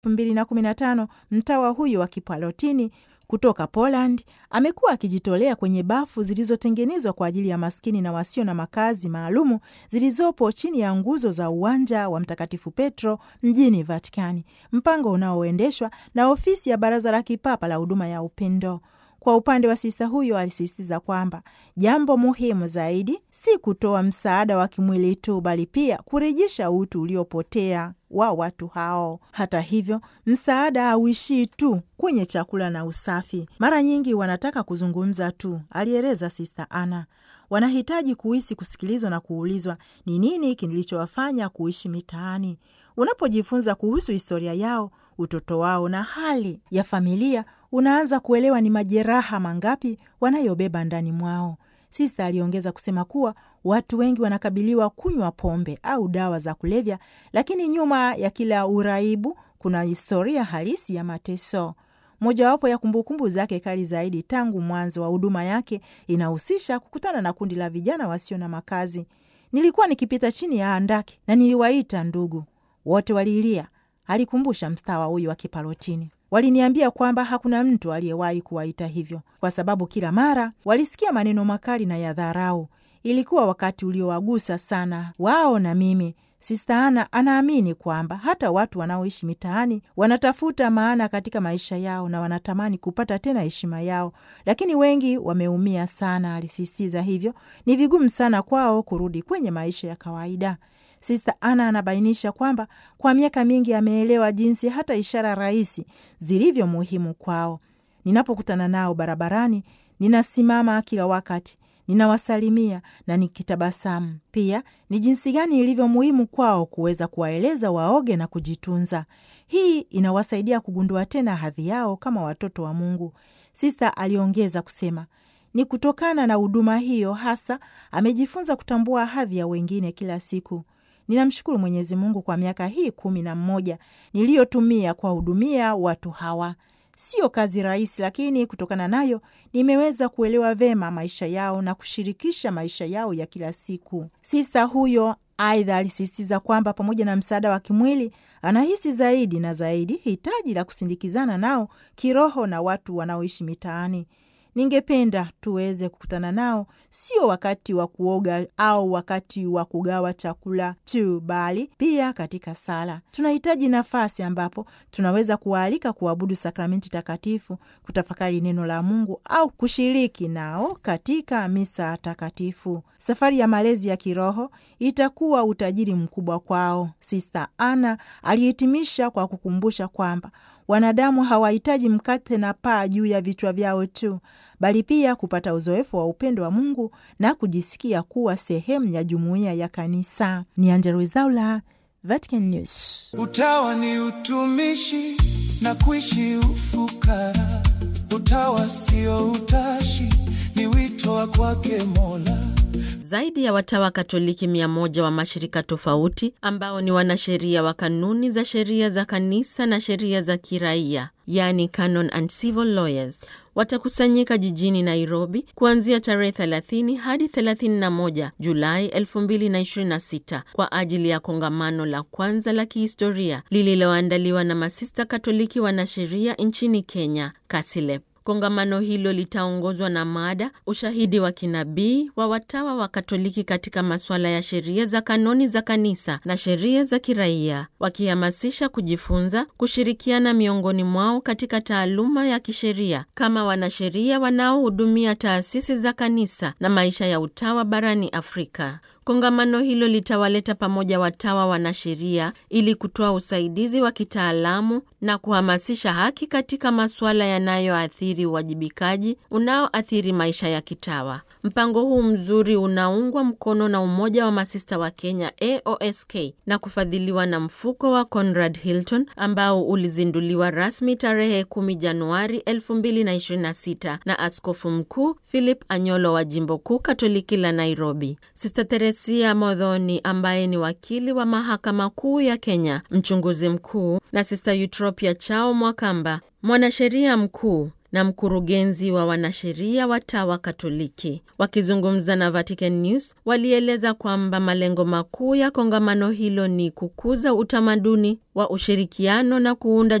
2015 mtawa huyo wa Kipalotini kutoka Poland amekuwa akijitolea kwenye bafu zilizotengenezwa kwa ajili ya maskini na wasio na makazi maalumu zilizopo chini ya nguzo za uwanja wa Mtakatifu Petro mjini Vatikani, mpango unaoendeshwa na ofisi ya Baraza la Kipapa la Huduma ya Upendo. Kwa upande wa sista huyo alisisitiza kwamba jambo muhimu zaidi si kutoa msaada wa kimwili tu, bali pia kurejesha utu uliopotea wa watu hao. Hata hivyo, msaada hauishii tu kwenye chakula na usafi. Mara nyingi wanataka kuzungumza tu, alieleza Sista Ana. Wanahitaji kuhisi kusikilizwa na kuulizwa ni nini kilichowafanya kuishi mitaani. Unapojifunza kuhusu historia yao, utoto wao na hali ya familia, unaanza kuelewa ni majeraha mangapi wanayobeba ndani mwao. Sista aliongeza kusema kuwa watu wengi wanakabiliwa kunywa pombe au dawa za kulevya, lakini nyuma ya kila uraibu kuna historia halisi ya mateso. Mojawapo ya kumbukumbu zake kali zaidi tangu mwanzo wa huduma yake inahusisha kukutana na kundi la vijana wasio na makazi. Nilikuwa nikipita chini ya handaki na niliwaita ndugu, wote walilia, alikumbusha mstawa huyu wa Kipalotini. Waliniambia kwamba hakuna mtu aliyewahi kuwaita hivyo, kwa sababu kila mara walisikia maneno makali na ya dharau. Ilikuwa wakati uliowagusa sana wao na mimi. Sista Ana anaamini kwamba hata watu wanaoishi mitaani wanatafuta maana katika maisha yao na wanatamani kupata tena heshima yao, lakini wengi wameumia sana, alisisitiza. Hivyo ni vigumu sana kwao kurudi kwenye maisha ya kawaida. Sista Ana anabainisha kwamba kwa miaka mingi ameelewa jinsi hata ishara rahisi zilivyo muhimu kwao. Ninapokutana nao barabarani, ninasimama kila wakati ninawasalimia na nikitabasamu. Pia ni jinsi gani ilivyo muhimu kwao kuweza kuwaeleza waoge na kujitunza. Hii inawasaidia kugundua tena hadhi yao kama watoto wa Mungu. Sista aliongeza kusema ni kutokana na huduma hiyo hasa amejifunza kutambua hadhi ya wengine kila siku. Ninamshukuru Mwenyezi Mungu kwa miaka hii kumi na mmoja niliyotumia kuwahudumia watu hawa. Sio kazi rahisi, lakini kutokana nayo nimeweza kuelewa vema maisha yao na kushirikisha maisha yao ya kila siku. Sista huyo aidha alisisitiza kwamba pamoja na msaada wa kimwili, anahisi zaidi na zaidi hitaji la kusindikizana nao kiroho na watu wanaoishi mitaani. Ningependa tuweze kukutana nao, sio wakati wa kuoga au wakati wa kugawa chakula tu, bali pia katika sala. Tunahitaji nafasi ambapo tunaweza kuwaalika kuabudu sakramenti takatifu, kutafakari neno la Mungu au kushiriki nao katika misa takatifu. Safari ya malezi ya kiroho itakuwa utajiri mkubwa kwao. Sista Ana alihitimisha kwa kukumbusha kwamba wanadamu hawahitaji mkate na paa juu ya vichwa vyao tu, bali pia kupata uzoefu wa upendo wa Mungu na kujisikia kuwa sehemu ya jumuiya ya kanisa. Ni Angella Rwezaula, Vatican News. Utawa ni utumishi na kuishi ufukara. Utawa sio utashi, ni wito wa kwake Mola. Zaidi ya watawa Katoliki mia moja wa mashirika tofauti ambao ni wanasheria wa kanuni za sheria za kanisa na sheria za kiraia, yani canon and civil lawyers, watakusanyika jijini Nairobi kuanzia tarehe 30 hadi 31 Julai 2026 kwa ajili ya kongamano la kwanza la kihistoria lililoandaliwa na masista Katoliki wanasheria nchini Kenya, KASILEP. Kongamano hilo litaongozwa na mada ushahidi wa kinabii wa watawa wa Katoliki katika masuala ya sheria za kanoni za kanisa na sheria za kiraia, wakihamasisha kujifunza, kushirikiana miongoni mwao katika taaluma ya kisheria kama wanasheria wanaohudumia taasisi za kanisa na maisha ya utawa barani Afrika. Kongamano hilo litawaleta pamoja watawa wanasheria ili kutoa usaidizi wa kitaalamu na kuhamasisha haki katika masuala yanayoathiri uwajibikaji unaoathiri maisha ya kitawa. Mpango huu mzuri unaungwa mkono na Umoja wa Masista wa Kenya AOSK na kufadhiliwa na mfuko wa Conrad Hilton ambao ulizinduliwa rasmi tarehe 10 Januari 2026 na Askofu Mkuu Philip Anyolo wa Jimbo Kuu Katoliki la Nairobi. Sister Teresia Modhoni ambaye ni wakili wa Mahakama Kuu ya Kenya, mchunguzi mkuu, na Sister Eutropia Chao Mwakamba, mwanasheria mkuu na mkurugenzi wa wanasheria watawa Katoliki. Wakizungumza na Vatican News, walieleza kwamba malengo makuu ya kongamano hilo ni kukuza utamaduni wa ushirikiano na kuunda